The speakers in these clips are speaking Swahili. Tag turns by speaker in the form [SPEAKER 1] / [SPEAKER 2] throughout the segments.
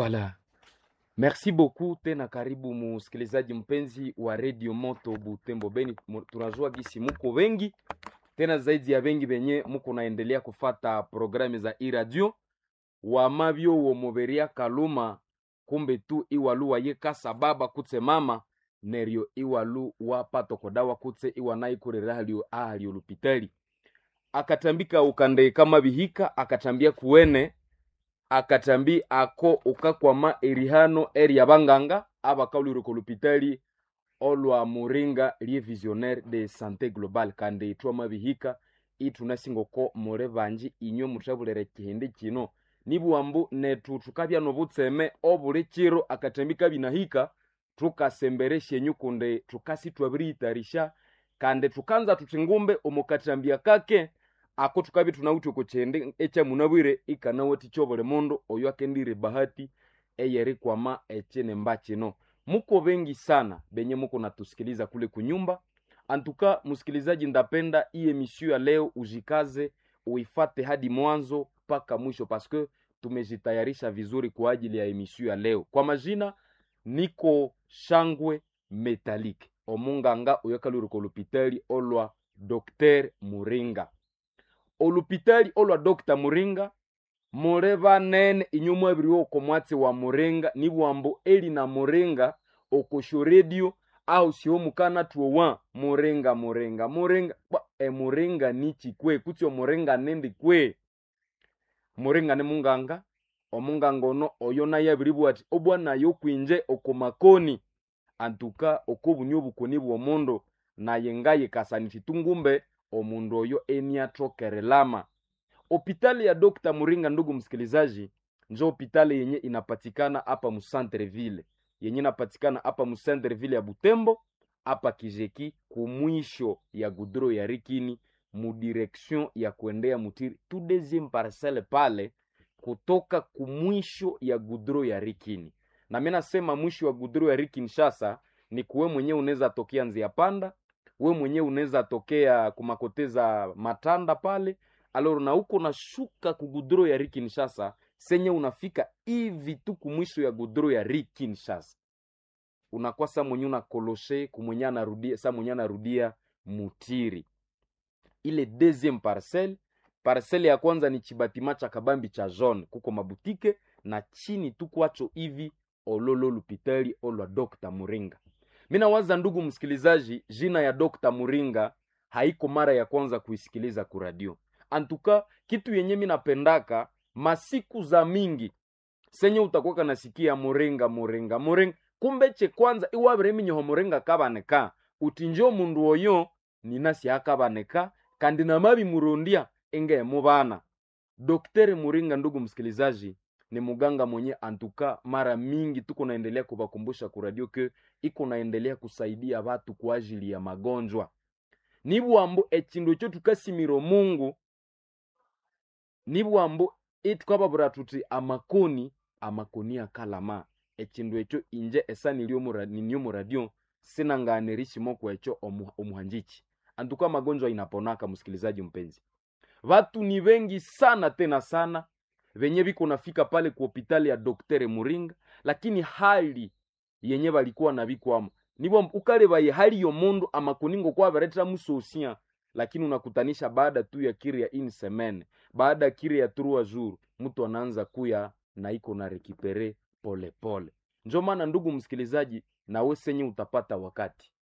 [SPEAKER 1] Voilà. Merci beaucoup tena, karibu musikilizaji mpenzi wa Radio Moto Butembo Beni. Mu- Tunajua gisi muko wengi tena zaidi ya wengi benye muko naendelea kufata programe za iradio wamavyo womoveria kaluma kumbe tu iwalu wayekasa baba kutse mama neryo iwalu wapatokodawa kutse iwanaikurera halio ahalio lupitali akatambika ukande kama bihika akatambia kuwene akatambi ako ukakwama erihano eri abanganga abakaulireko lupitali olwa muringa lie visionnaire de santé globale kandi itwama bihika itunasingoko mure banji inywe muthabulere kihindi kino nibuambu netu tukabya nobutseme obuli kiro akatambi kabinahika tukasemberesha enyu kunde tukasi twabiriyitarisha kandi tukanza tuti ngumbe omukatambia kake ako tukabi tunawuthi okukyende ekyamunabwire ikanawati kyobuli mundu oyo akendire bahati eyerikwama ekinemba kino muko bengi sana benye muko natusikiliza kule kunyumba antuka msikilizaji ndapenda hii emission ya leo ujikaze uifate hadi mwanzo mpaka mwisho paske tumejitayarisha vizuri kwa ajili ya emission ya leo kwa majina niko shangwe metalike omunganga oyokalurika olupitali olwa dr muringa olupitali olwa dr muringa mule banene inyu mwabiri oko mwatsi wa muringa nibwambo eli na muringa okosho redio au sio mukana tuowa muringa muringa muringa Bwa, e muringa nichi kwe kutsi omuringa nendi kwe muringa ni munganga omunganga ono oyo naye abiri bwati obwanayo kwinje okomakoni antuka okobunywa obukoni bw'omundu naye ngaye kasaniti tungumbe omundu oyo eniatokerelama hopitali ya Dr. Muringa, ndugu msikilizaji, njo hopitali yenye inapatikana hapa Musantreville, yenye inapatikana hapa Musantreville ya Butembo, hapa Kijeki, kumwisho ya gudro ya Rikini, mudirection ya kuendea Mutiri, tu deuxième parcelle pale, kutoka kumwisho ya gudro ya Rikini. Na mimi nasema mwisho wa gudro ya Rikini shasa ni kuwe mwenyewe unaweza tokea Nzia Panda, we mwenyewe unaweza tokea kumakoteza Matanda pale alor na uko nashuka ku gudro ya Ri Kinshasa senye unafika hivi tu kumwisho ya gudro ya Ri Kinshasa unakuwa sa mwenye unakoloshe kumwenye anarudia sa mwenye anarudia Mutiri ile deuxième parcelle parcelle ya kwanza ni chibatima cha kabambi cha jaune kuko mabutike na chini tu kwacho hivi ololo lupitali olwa Dr. Muringa mina waza ndugu msikilizaji jina ya Dr. Muringa haiko mara ya kwanza kuisikiliza kuradio antuka kitu yenye mi napendaka masiku za mingi senye utakuwa nasikia muringa muringa muringa kumbe che kwanza iwabire minyoho muringa kabaneka utinjo mundu oyo ninasi akabaneka kandi namabi murundia enge mubana Daktari Muringa, ndugu msikilizaji, ni muganga mwenye antuka mara mingi tuko naendelea kuwakumbusha kuradio ke iko naendelea kusaidia watu kwa ajili ya magonjwa nibwambo echindo cho tukasimiro mungu nibwambo itukababura tuti amakoni amakoni akalama ekindu ekyo inje esa nilyo mura- ninyo muradio sinanganirishimoko ekyo omu, omuhanjichi antuka magonjwa inaponaka msikilizaji mpenzi watu ni wengi sana tena sana venye viko nafika pale ku hopitali ya doktere muringa lakini hali yenye valikuwa na vikwamo nibwo ukalevaye hali yomundu amakuningo kwaveretera musosia lakini unakutanisha baada tu ya kiri ya ini semene baada ya kiri ya trua jour mtu anaanza kuya na iko na rekipere polepole njo maana ndugu msikilizaji nawe senye utapata wakati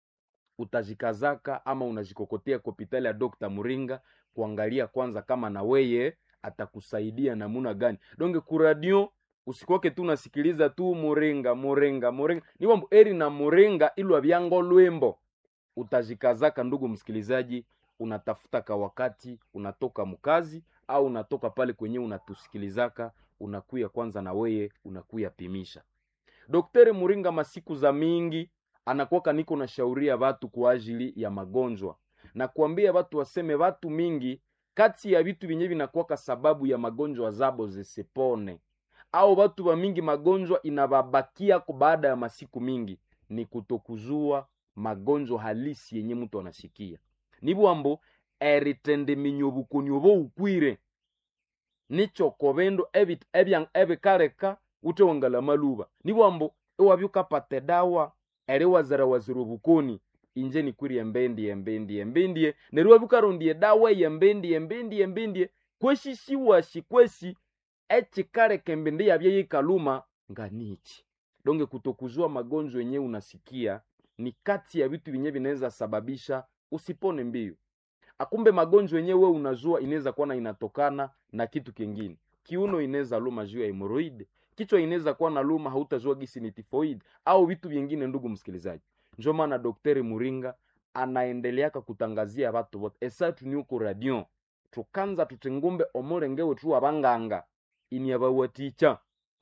[SPEAKER 1] utajikazaka ama unajikokotea kwa hopitali ya Dr. Muringa kuangalia kwanza kama na weye atakusaidia namuna gani donge kuradio usikoke tu nasikiliza tu muringa muringa muringa ni wambo eri na muringa ilwa vyango lwembo utajikazaka ndugu msikilizaji unatafuta ka wakati unatoka mkazi au unatoka pale kwenye unatusikilizaka unakuya kwanza na weye unakuya pimisha Daktari Muringa masiku za mingi anakuwaka niko na shauria watu kwa ajili ya magonjwa na kuambia watu waseme watu mingi kati ya vitu vyenye vinakuwaka sababu ya magonjwa zabo zisipone au watu wa mingi magonjwa inababakia kwa baada ya masiku mingi ni kutokuzua magonjwa halisi yenye mtu anasikia nibwambo eritende minyobukoni obo ukwire nicho kobendo ebi- ebyan- ebikaleka utewangala maluba nibwambo iwabyukapata edawa eri wazira wazira obukoni inje nikwiri embendie embendie embendie neryo wabyukarondya edawa eyembendie embendie embendie kweshishiwashi kwesi echikaleka embende yabye yikaluma nga nichi donge kutokuzua magonjwa yenye unasikia ni kati ya vitu vyenye vinaweza sababisha usipone mbio akumbe magonjwa yenye we unazua inaweza kuwa na inatokana na kitu kingine kiuno inaweza luma juu ya hemoroid kichwa inaweza kuwa na luma hautazua gisi ni tifoid au vitu vingine ndugu msikilizaji njo maana dokteri muringa anaendeleaka kutangazia watu wote esatu ni uko radio tukanza tutengumbe omulengewe tu abanganga ini abawaticha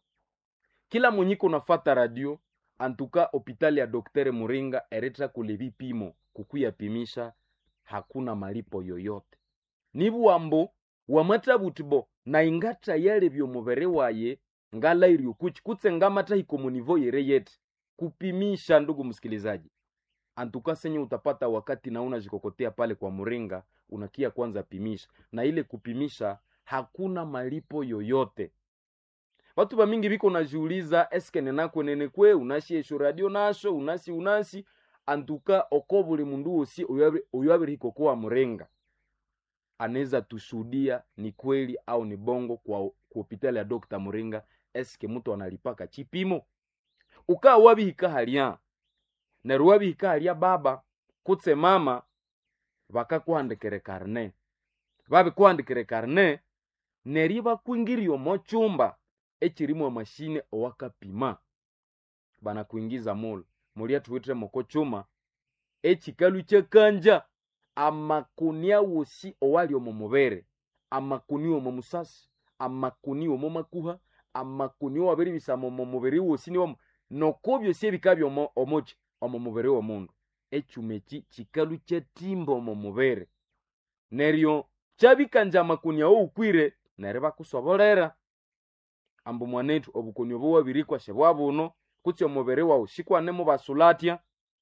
[SPEAKER 1] kila mwenyiko nafata radio antuka hopitali ya dokteri muringa eretra kule vipimo kukuyapimisha hakuna malipo yoyote nibwambo wamata butibo na ingata yale byomubere waye ngala iryokuchi kutse ngamata hikomunivo yere yete kupimisha ndugu msikilizaji antuka senye utapata wakati na unajikokotea pale kwa muringa unakia kwanza pimisha na ile kupimisha hakuna malipo yoyote watu bamingi biko najiuliza eske nenakwenenekwe unasi esho radio nasho unasi unasi antuka oko buli mundu wosi oyo abirihikokowa murenga anaweza tushuhudia ni kweli au ni bongo kwa, kwa hopitali ya Dr. Muringa eske mtu analipaka chipimo ukaa wabihika halya neryo wabihika halya baba kutse mama bakakuhandikire karne babikuhandikire karne neryo bakwingirie omo chumba echirimu amashine owakapima banakuingiza mulu mulya tuwitire moko chuma echikalu chekanja amakuni awosi owali omo mubere amakuni omo musasi amakuni omo makuha amakuni owabiribisama omo mubiri wosi niwomo noko byosi ebika byomo omoki omo mubiri w'omundu echuma eki chikalu chetimba omo mubere neryo chabikanja amakuni awo ukwire neryo bakusobolera ambu mwanetu obukoni obo wabirikwa shebwa buno kutsi omubiri wawu shikwanemu basulatya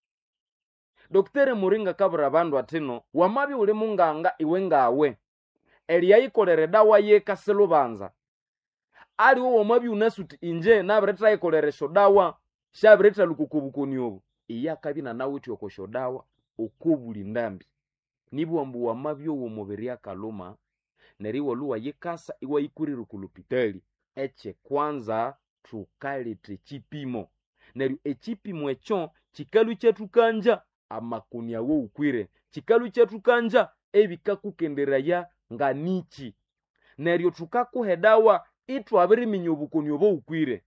[SPEAKER 1] dokitere muringa kabura abandu atino wamabya uli munganga iwe ngawe eliyayikolere dawa yekase lubanza aliwo wamabya unasuti inje nabirithayikolere esyo dawa shabiritha lukuka obukoni obu iye akabya nanawithe oko esyo dawa okobuli ndambi nibwa mbu wamabya owomubiri akaluma neryo iwalhuwa yikasa iwayikurira okulupitali ekyekwanza thukaleta ekipimo neryo ekipimo ekyo kikalu kyathukanja amakuni awo ukwire kikalu kyathukanja ebikakukenderaya nga niki neryo thukakuha edawa ithwabiriminya obukoni obo ukwire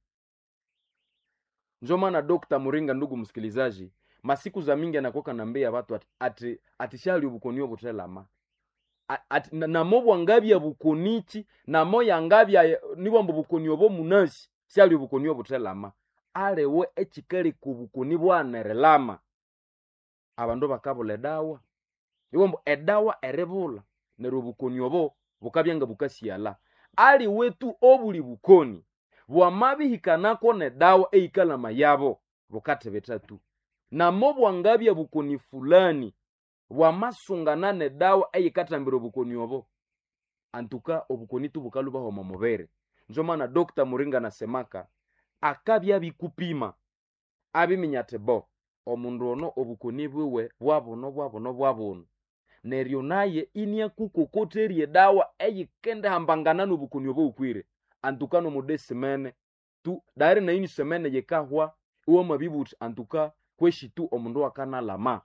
[SPEAKER 1] njo maana Dr. Muringa ndugu msikilizaji masiku za mingi anakuwa kanambia watu ati, ati, ati shali obukoni obuthelama ati namo bwangabya bukonichi namo yangabya nibwambo bukoni obo munasi shali obukoni obuthelama aliwe ekikaleka obukoni bwanerelama abandu bakabula edawa ibwambo edawa eribula neryo obukoni obo bukabya nga bukasiala aliwe tu obuli bukoni bwamabihikanako nedawa eikalama yabo bukathibitha tu namo bwangabya bukoni fulani bwamasungana nedawa eyikathambira obukoni obo antuka obukoni tu bukalubaho omo mubere njo maana Dr. Muringa nasemaka akabya bikupima abiminya ati bo omundu ono obukoni bwiwe bwabuno bwabuno bwabuno neryo naye iniakukokotherya edawa eyikendihambangana nobukoni obo ukwire antuka nomudesimene tu dairi naini semene yikahwa iwamabibuthi antuka kweshi tu omundu akanalama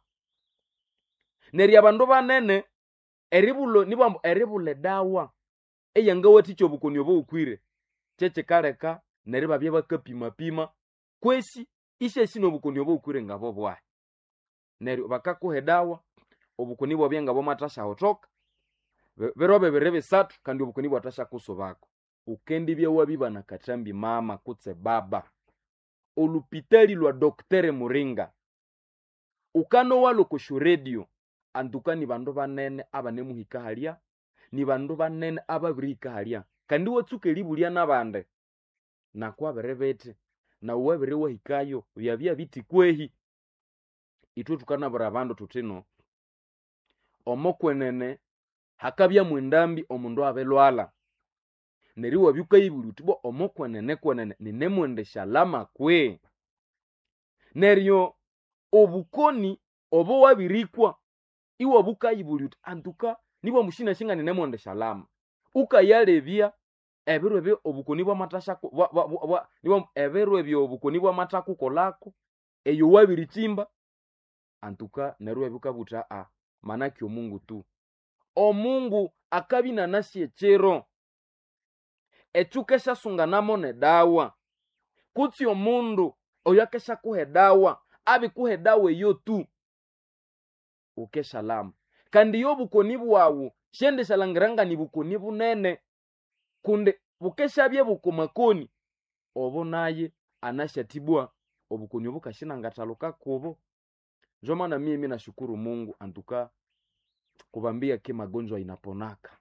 [SPEAKER 1] neryo abandu banene eribulo nibwambu eribula edawa eyangawathikya obukoni obo ukwire kyekikaleka neryo babya bakapimapima kwesi isyasi nobukoni obo ukwire ngabo bwahi neryo bakakuha edawa obukoni bwabya nga bwamathasyahotoka biro bibiri bisathu kandi obukoni bwathasyakusubako ukendibya wabiba na kathambi mama kutse baba olupitali lwa dokitere muringa ukanowalha okosyo radio antuka ni bandu banene abanemuhika halya ni bandu banene ababirihika halya kandi watsuka eribulya nabandi nakwabiri bithi nawu wabiri wahikayo byabya biti kwehi ithwe thukanabwira abandu thuthino omokwenene hakabyamu endambi omundu abilwalha neryo wabyukayibulya uthi bwa omukwenene kwenene ninemwendesha lama kwe neryo obukoni obo wabirikwa iwabukayibulya uthi antuka nibwa mushina shinga ninemwendesha lama ukayalebya ebiro ebyo obukoni bwamathasha bwa- bwa- bwa- bwa- nibwa ebiro ebyo obukoni bwamathakukolako eyo wabirichimba antuka neryo wabikabutha a manake omungu tu omungu akabinanasya ekyiro ekyo keshasunganamo nedawa kutsi omundu oyo akeshakuha edawa abikuha edawa eyo tu ukeshalama kandi iyo obukoni bwawu shendeshalangiranga ni bukoni bunene kundi bukeshabye bukomakoni obo naye anashatibwa obukoni obukashinangathaluka kubo njo maana mimi nashukuru mungu antuka kubambia ke magonjwa inaponaka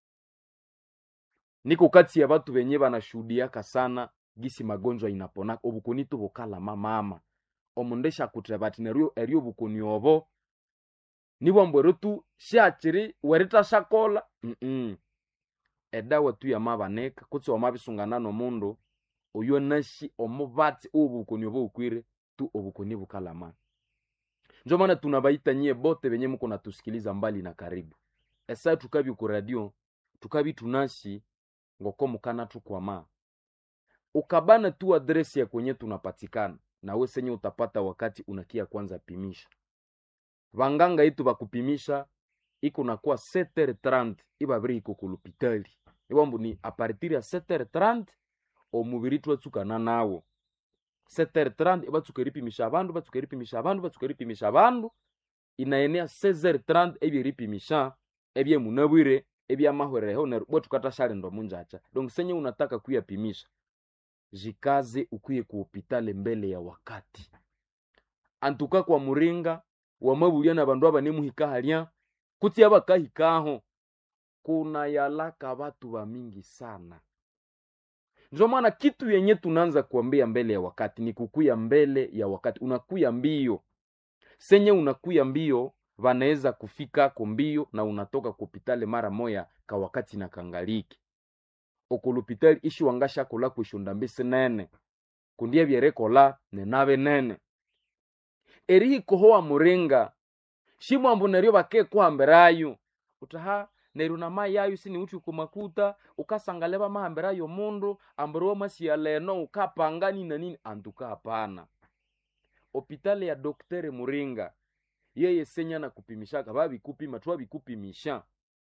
[SPEAKER 1] niko kati ya batu benye banashuhudiaka sana gisi magonjwa inaponaka obukoni tu bukalama mama omundu eshakutheba bati neryo eryo obukoni obo nibwa mbwero tu shakiri weritashakola mm edawa tu yamabanika kutsi wamabisungana nomundu oyo nashi omubatsi obukoni obo bukwire tu obukoni bukalama njo maana tunabaita nyie bote benye muko natusikiliza mbali na karibu esa tukabi ku radio tukabi tunashi ngoko mukana tukwama ukabana tu adresi ya kwenye tunapatikana nawe senye utapata wakati unakia kwanza pimisha vanganga itu bakupimisha iko nakuwa 7h30 ibabiri iko kulupitali iwambu ni apartir ya 7h30 omubiri twatsukana nawo 7h30 ibatsuka eripimisha abandu batsuka eripimisha abandu batsuka eripimisha abandu inaenea 16h30 ebyeripimisha ebyemunabwire ebyamahwereho neryo bwe tukatashalinda munjacha donc senye unataka kuyapimisha jikaze ukwiye ku hopitale mbele ya wakati antuka kwa muringa wamabulya na bandu abanemuhika halya kutsi abakahikaho kuna yalaka batu bamingi sana njo maana kitu yenye tunaanza kuambia mbele ya wakati ni kukuya mbele ya wakati unakuya mbio senye unakuya mbio vanaweza kufikako mbio na unatoka kupitale mara moya ka wakati na kangaliki okulupitali ishi wangashakola kwishunda mbisi nene kundie byerekola nenabe nene erihikohowa muringa shimwambu neryo bakekuhambirayo utaha neryo namayayo sini uthi kumakuta ukasangale bamahambirayo mundu ambiri wamasiya leno ukapanga nini na nini antuka hapana opitali ya doktere muringa yeye senya na kupimishaka babikupima twabikupimisha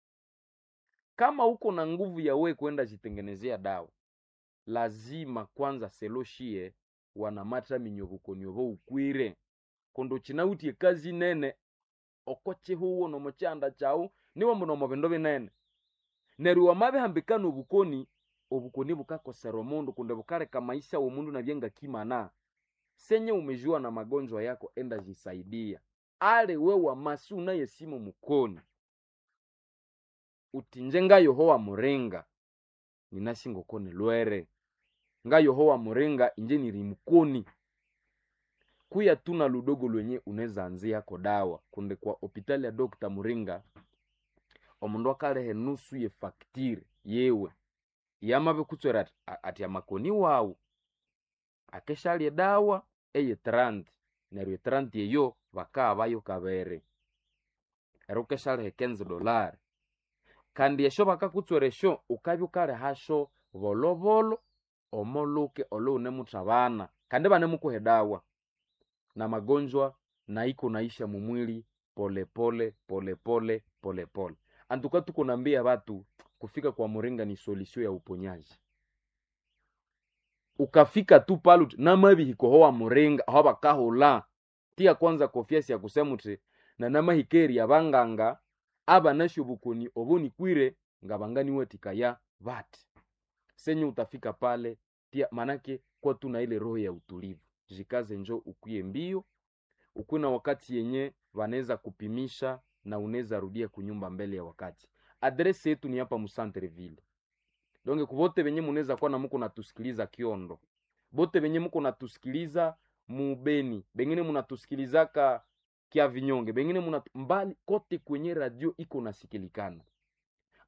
[SPEAKER 1] kama uko na nguvu ya we kwenda jitengenezea dawa lazima kwanza seloshie wanamata minyovukonyova ukwire kundi ukinawutie kazi nene okochihuwo nomukyanda kyawu niwo mbuno mubindu binene neryo wamabihambikana obukoni obukoni bukakosera omundu kundi bukaleka maisha womundu nabyengakimana senye umejua na magonjwa yako enda jisaidia ale we wamasi unayesimu mukoni utinje nga yohowa muringa ninashingokoni lwere nga yohowa muringa inje niri mukoni kuya tuna ludogo lwenye unaweza anziako dawa kunde kwa hopitali ya dokta muringa omundu akalehe nusu ye faktire yewe yamabe kutswera ati, a- ati amakoni wawu akeshalye dawa eye 30 neryo 30 eyo bakaabayo kabere ero ukeshalehe 15 dolari kandi esho bakakutswera esho ukabya ukalehasho bolobolo omoluke olo unemuthabana kandi banemukuha dawa na magonjwa na iko naisha mumwili polepole polepole polepole antuka tuko nambia batu kufika kwa muringa ni solusio ya uponyaji ukafika tu pale uti namabihikohowa muringa aho bakahula tia kwanza kofiasi ya kusema uti na namahikeri abanganga abanasho bukoni oboni kwire nga banganiwatikaya bati senye utafika pale tia manake kwa tuna ile roho ya utulivu jikaze njo ukuye mbio ukuwe na wakati yenye wanaweza kupimisha na unaweza rudia kunyumba mbele ya wakati adresi yetu ni hapa musantreville donge kuvote venye munaweza kuwa na muko natusikiliza kiondo bote venye muko natusikiliza mubeni bengine munatusikilizaka kia vinyonge bengine muna mbali kote kwenye radio iko nasikilikana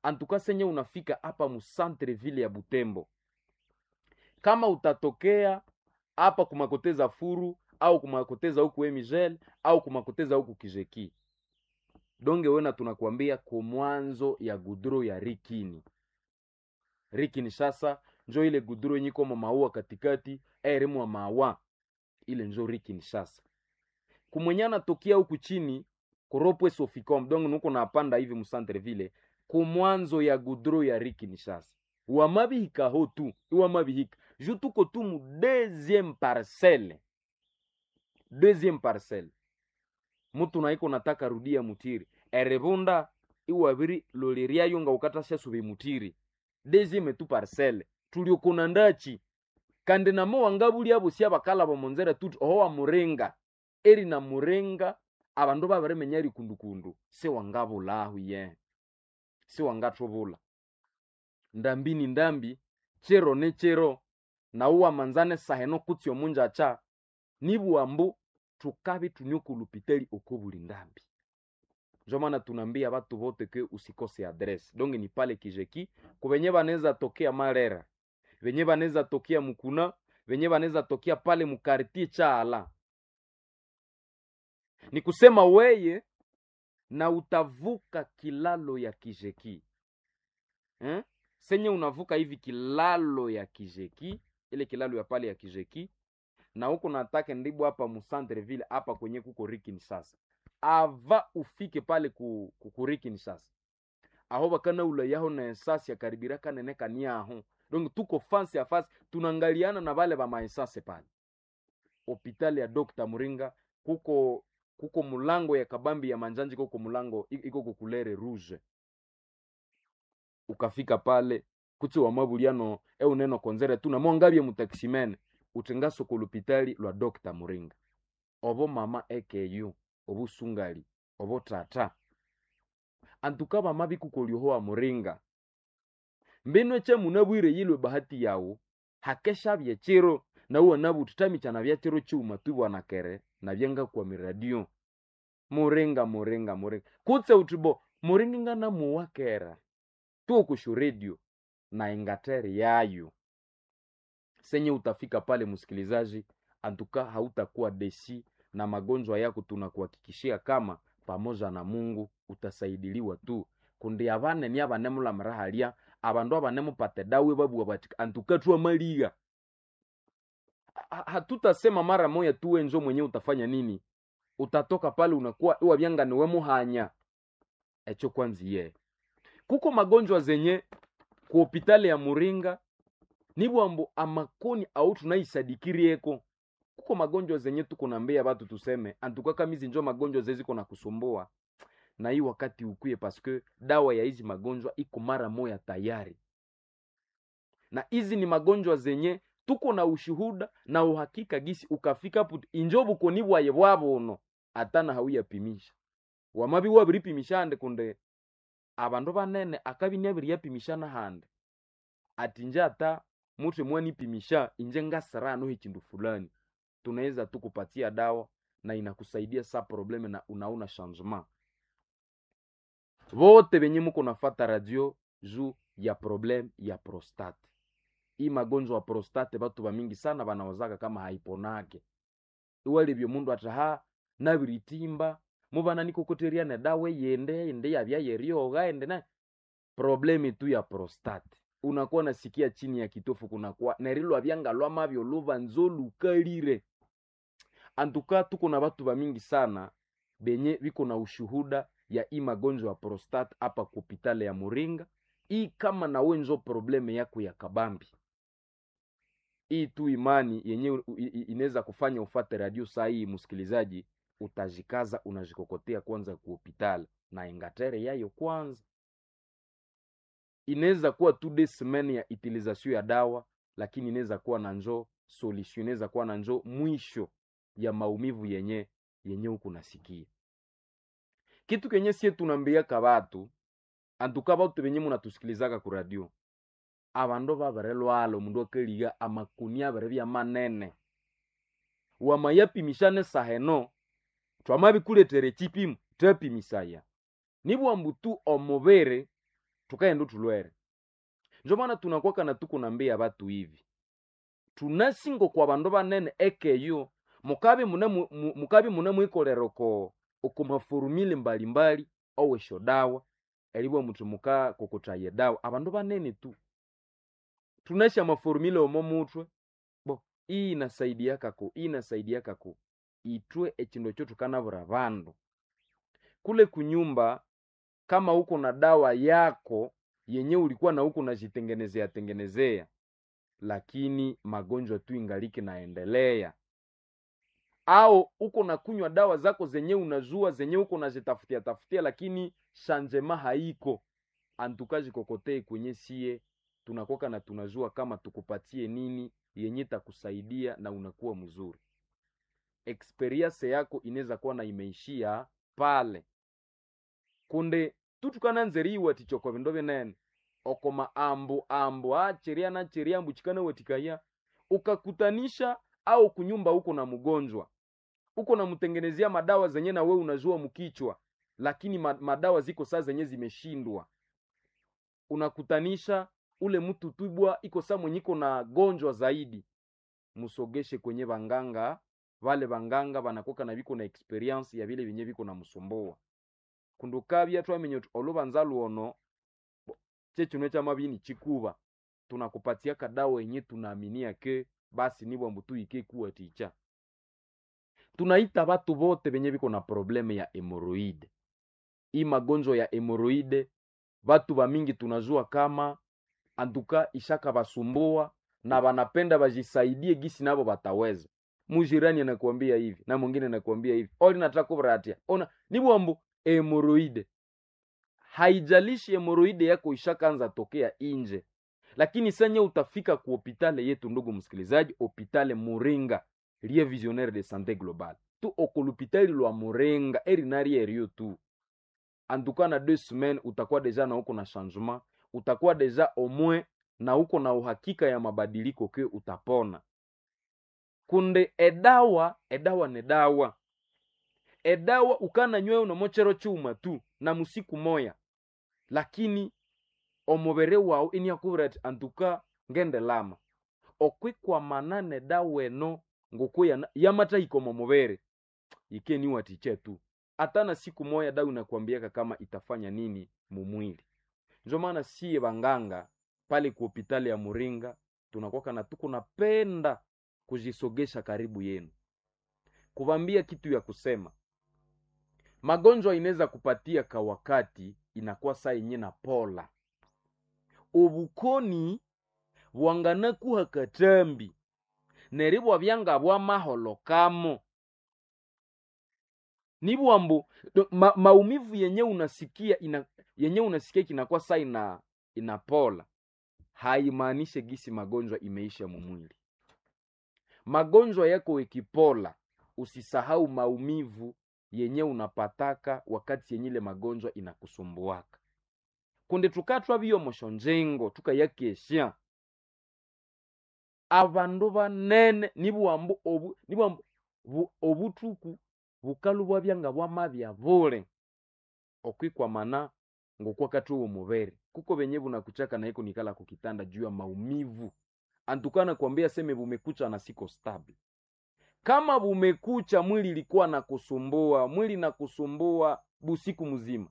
[SPEAKER 1] antuka senye unafika hapa musantre ville ya butembo kama utatokea hapa kumakoteza furu au kumakoteza huku emigel au kumakoteza huku kijeki donge wena tunakuambia kumwanzo ya gudro ya rikini rikini sasa njo ile gudro yenye iko maua katikati eremwa mawa ile njo rikini sasa kumwenye anatokea huku chini kuropwe soficom donc nuko napanda hivi musantre ville kumwanzo ya gudro ya rikini sasa wamabihika ho tu iwamabihika ju tuko tu mu deuxième parcelle deuxième parcelle mutu naiko nataka rudia mutiri erebunda iwabiri loleriayo nga ukatasha sube mutiri deuxième tu parcelle tuliokona ndachi kandi namo wangabuli abo sia bakala bamonzera tuti oho wa murenga eri na murenga abandu babaremenya rikundukundu se wangabulahu ye se wangatobula ndambi ni ndambi chero ne chero nauwa manzane saheno kutsi omunja cha nibuambu tukabi tunyokulupiteli uko buli ndambi njo maana tunaambia batu bote ke usikose adresse donge ni pale kijeki kubenye banaweza tokea marera venye banaweza tokea mukuna venye banaweza tokea pale mukartie chaala ni kusema weye na utavuka kilalo ya kijeki eh? senye unavuka hivi kilalo ya kijeki ile kilalo ya pale ya kijeki na huko natake ndibu hapa musantreville hapa kwenye kuko rikini sasa ava ufike pale ku, ku, ku rikini sasa aho bakana ula yaho na esasi ya karibira kanene kaniaho donc tuko fasi ya fasi tunangaliana na vale ba maesase pale hopitali ya Dr. Muringa kuko kuko mulango ya kabambi ya manjanji kuko mulango i- iko kukulere rouge ukafika pale kuti wa mabuliano e uneno konzere tu namwangabye mutaximene utenga soko lupitali lwa Dr. Muringa obo mama ekeyu obusungali obo tata antuka bama bikukolyohowa muringa mbino eche munabwire yilwe bahati yawu hakeshabye chiro nauwa nabututamichana bya chiro chiuma tubwanakere nabyenga kwa miradio muringa muringa muringa kutse utibo muringa ngana muwakera tuokushu redio na ingateri yayo senye utafika pale msikilizaji antuka hautakuwa desi na magonjwa yako tunakuhakikishia kama pamoja na mungu utasaidiliwa tu kundi abane ni abanemula mrahalia abandu abanemupate dawe babua batika antuka tuwa maliga Ha- hatutasema mara moya tuwe njo mwenye utafanya nini utatoka pale unakuwa iwa byanga niwe muhanya echo kwanziye kuko magonjwa zenye ku hopitali ya muringa nibwambo amakoni au tunaisadikirieko kuko magonjwa zenye tuko nambia batu tuseme antuka kamizi njo magonjwa zeziko na kusumbua na hii wakati ukuye paske dawa ya hizi magonjwa iko mara moya tayari na hizi ni magonjwa zenye tuko na ushuhuda na uhakika gisi ukafika put injo bukoni bwaye bwabono atana hauyapimisha wamabi wabiripimishande kunde abandu banene akabi nabiriyapimishana hande ati nje ata mutu mwanipimisha inje ngasirano hichindu fulani tunaweza tukupatia dawa na inakusaidia sa probleme na unaona changement vote benye muko nafata radio juu ya probleme ya prostate hii magonjwa ya prostate batu bamingi sana banawazaka kama haiponake iwalibyo mundu ataha nabiritimba mubana nikokoteriane dawa yende ende yabya yerioga ende na probleme tu ya prostate unakuwa nasikia chini ya kitofu kunakuwa nerilwa byanga lwamabyo luba nzo lukalire antuka tuko na batu bamingi sana benye biko na ushuhuda ya hii magonjwa ya prostate hapa kupitale ya muringa hii kama nawe nzo probleme yako ya kabambi hii tu imani yenye inaweza kufanya ufate radio saa hii msikilizaji utajikaza unajikokotea kwanza ku hopitali na ingatere yayo kwanza inaweza kuwa tu de semaine ya utilisation ya dawa lakini inaweza kuwa na njo solution inaweza kuwa na njo mwisho ya maumivu yenye yenye huku nasikia kitu kenye sie tunambiaka batu antuka batu benye munatusikilizaka ku radio abandu baberelwala omundu akaliga amakuni abere bya manene wamayapimishane saheno twamabikuletere chipimu tapimisaya nibwambu tu omubere tukaenda tulwere njo maana tunakwaka na tuko nambia batu hivi tunasingo kwa bandu banene ekeyo mukabi mune mu- mu- mukabi mune mwikolera ko okumafurumile mbalimbali owesho dawa elibwa mutu muka kokutaye dawa abandu banene tu tunasha mafurumile omo mutwe bo iyi inasaidia kako iyi inasaidia kako itwe echindo cho tukanabura bandu kule kunyumba kama uko na dawa yako yenye ulikuwa na huko unajitengenezea tengenezea lakini magonjwa tu ingaliki naendelea au uko na kunywa dawa zako zenye unazua zenye uko nazitafutia tafutia lakini shanjema haiko antukaji kokotei kwenye sie tunakoka na tunazua kama tukupatie nini yenye takusaidia na unakuwa mzuri experience yako inaweza kuwa na imeishia pale kunde tutukananzeriwa tichoko vindo vinene okoma ambu ambu acheria na cheria ambu chikana wetikaya ukakutanisha au kunyumba huko na mgonjwa uko namtengenezea madawa zenye na we unajua mkichwa lakini ma- madawa ziko saa zenye zimeshindwa unakutanisha ule mtu tubwa iko saa mwenye iko na gonjwa zaidi musogeshe kwenye vanganga vale vanganga vanakoka na viko na experience ya vile vyenye viko na msumboa kundukavya twamenye uti oluvanza luono bo, chechino cha mavini chikuva tunakupatia kadawa yenye tunaaminia ke basi nibwa mbutu ike kuwa ticha tunaita vatu vote venye viko na probleme ya hemoroide hii magonjwa ya hemoroide vatu vamingi tunajua kama antuka ishaka vasumbua na vanapenda vajisaidie gisi navo vataweza mujirani anakuambia hivi na mwingine anakuambia hivi oli nataka kuvratia ona nibwambu hemoroide haijalishi hemoroide yako ishakaanza tokea inje lakini senye utafika ku hopitale yetu ndugu msikilizaji hopitale muringa lie visionnaire de santé globale tu okolupitali lwa muringa erinari erio tu antuka na deux semaines utakuwa deja na uko na changement utakuwa deja au moins na uko na uhakika ya mabadiliko ke utapona kunde edawa edawa ne dawa edawa ukana nywe unamochero chuma tu na musiku moya lakini omubere wawu iniakuvira ati antuka ngende lama okwikwamana dawa eno ngoku yana- yamatahika omo mubere ikeniwatiche tu hata na siku moya dawa inakwambiaka kama itafanya nini mumwili njo maana siye banganga pale ku hopitali ya muringa tunakwaka na tuko napenda kujisogesha karibu yenu kuvambia kitu ya kusema magonjwa inaweza kupatia ka wakati inakuwa saa yenye na pola obukoni bwanganakuha katambi neribwa byanga bwa maholo kamo nibwambo do- ma, maumivu yenye unasikia ina, yenye unasikia kinakuwa saa ina inapola haimaanishe gisi magonjwa imeisha mumwili magonjwa yako ikipola usisahau maumivu yenye unapataka wakati yenye ile magonjwa inakusumbuaka kunde tukatwa biyo moshonjengo tukayakesha abandu banene nibwambu obu nibwambu bu- obutuku bukalu bwabyanga bwamabya bule okwikwamana ngokwakati uwo mubere kuko benye bunakuchaka naiko nikala kukitanda juu ya maumivu antukana kuambia seme bumekucha na siko stable kama bumekucha mwili ilikuwa na kusumbua mwili na kusumbua busiku mzima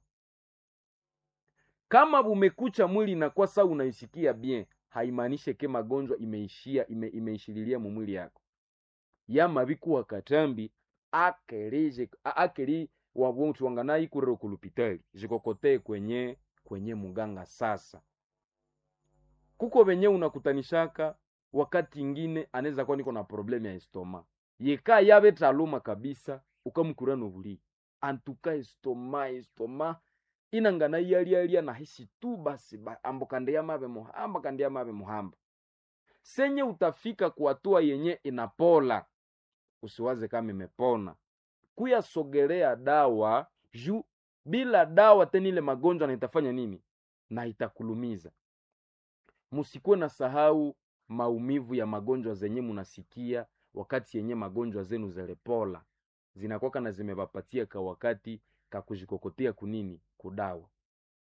[SPEAKER 1] kama bumekucha mwili inakuwa saa unaisikia bien haimaanishe ke magonjwa imeishia ime, imeishililia mumwili yako yamabikuwa katambi akelije a- akeli wabontu wanganayi kurero kulupitali jikokotee kwenye kwenye muganga sasa kuko benye unakutanishaka wakati ingine anaweza kuwa niko na problemu ya estoma yeka yabe taluma kabisa ukamukura nobuli antuka estoma estoma inangana yalialia nahisi tu basi ba, ambo kande yamabe muhamba kande yamabe muhamba senye utafika kuhatua yenye inapola usiwaze kama imepona kuyasogelea dawa juu bila dawa tena ile magonjwa na itafanya nini na itakulumiza musikuwe na sahau maumivu ya magonjwa zenye munasikia wakati yenye magonjwa zenu zelepola zinakwaka na zimevapatia ka wakati kakujikokotea kunini kudawa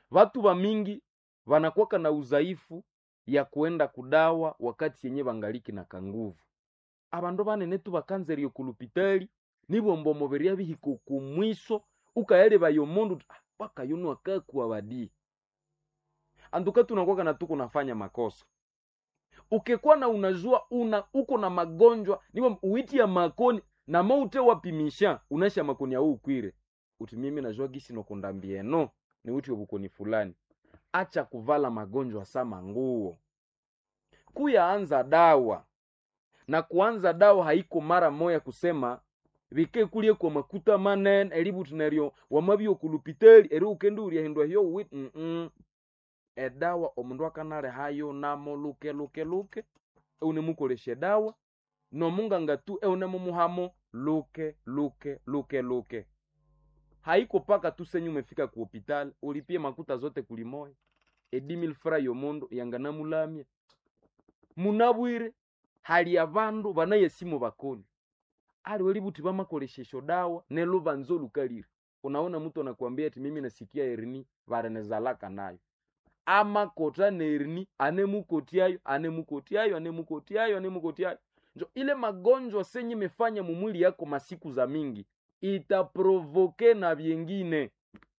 [SPEAKER 1] watu wa mingi wanakwaka na udhaifu ya kuenda kudawa wakati yenye bangaliki na kanguvu abandu banene tu bakanzerio kulupitali nibomba omubiri abihika okumwiso ukayaleba omundu uti, "Ah, wakayunu akakuwa badii anduka tunakwaka na tuko nafanya makosa ukikuwa na unajua una uko na magonjwa niwo uiti ya makoni na maute wapimisha unasha makoni ya ukwire uti mimi najua gisi nokundambieno ni uti obukoni fulani acha kuvala magonjwa sama nguo kuyaanza dawa na kuanza dawa haiko mara moya kusema bike kulie kwa makuta manene elibuti neryo wamabyo kulupiteli eri ukenduria hindwa hiyo wit mm -mm. edawa omundu akanale hayo namo luke luke luke eunemukolesha edawa nomunganga tu eunemumuhamo luke luke luke luke haiko paka tu senyu umefika ku hospitali ulipie makuta zote kulimoya edimil fra yomundu yanganamulamya munabwire hali abandu banayesimu bakoni ali welibuti bamakoleshesho dawa nelubanza olukalire unaona mtu anakuambia ati mimi nasikia erini varenezalaka nayo amakota nerini anemukotiayo anemukotiayo anemukotiayo anemukotiayo njo ile magonjwa senye imefanya mumwili yako masiku za mingi itaprovoke na vyengine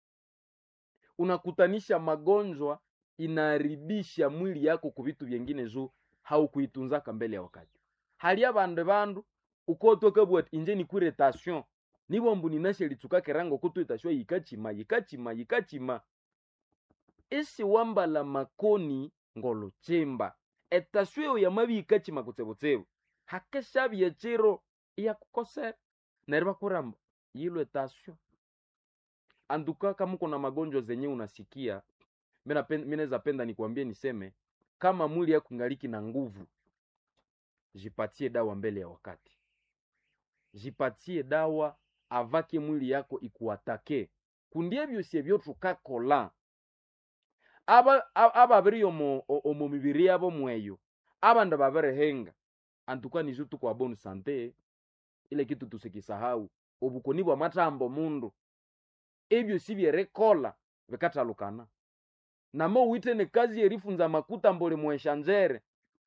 [SPEAKER 1] unakutanisha magonjwa inaharibisha mwili yako ku vitu vyengine juu haukuitunzaka mbele ya wakati halia bandu bandu ukotoka bwati inje nikwire tension nibombu ninashe litsukake rango kutu itashwa yikachima yikachima yikachima isi wambala makoni ngolochimba etasyo eyo yamabi yikachima kutsebotsebo hakeshabya chiro iyakukosera neryo bakuramba yilwe tasyo anduka kama uko na magonjwa zenye unasikia minaweza penda nikwambie niseme kama mwili yako ngaliki na nguvu jipatie dawa mbele ya wakati jipatie dawa avake mwili yako ikuatake kundie byosye byotukakola aba ababiri omo omo mibiri yabo mweyo abandu babirehenga antuka nizo tukwa bonu sante ile kitu tusikisahau obukoni bwa matambo mundu ebyo sibyerekola bikatalukana namo witene kazi yerifunza makuta mbole mweshanjere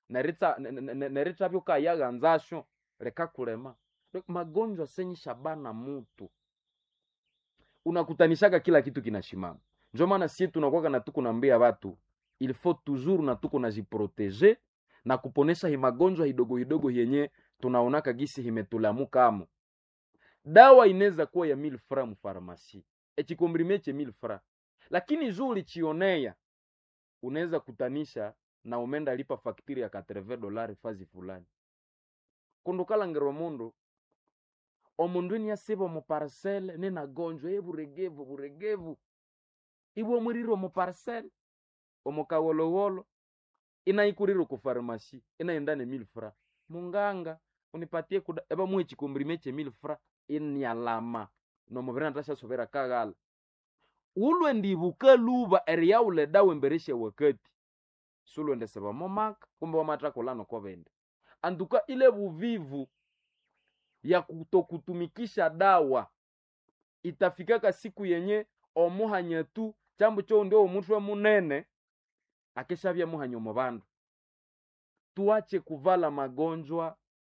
[SPEAKER 1] neritha byokayaghanzasho lekakulema magonjwa senyi shabana mutu unakutanishaga kila kitu kinashimama njo maana sie tunakwaka na tuko nambia watu il faut toujours na tuko najiproteje na kuponesha hi magonjwa hidogo hidogo yenye tunaonaka gisi himetulamukamo dawa inaweza kuwa ya mil fra mufarmasi echikombrime che mil fra lakini juu ulichionea unaweza kutanisha na umenda lipa faktiri ya 80 dolari fazi fulani kundukalangirwa mundu omundu ini yasiba omuparcele ninagonjwa eburegevu buregevu ibwe mwirire omuparcele omukawolowolo inaikurire kufarmasi inaendane mil fra munganga unipatie kuda eba muhe chikombrime che mil fra inyalama nomubiri natashasovera kaghala ulwe ndibuka luba eriyaule dawa emberesha wakati sulwendeseba momaka kumbe wamatakolano kovende anduka ile buvivu ya kutokutumikisha dawa itafikaka siku yenye omuhanya tu chambo cho ndio omutwe munene akeshavya muhanya omu bandu tuache kuvala magonjwa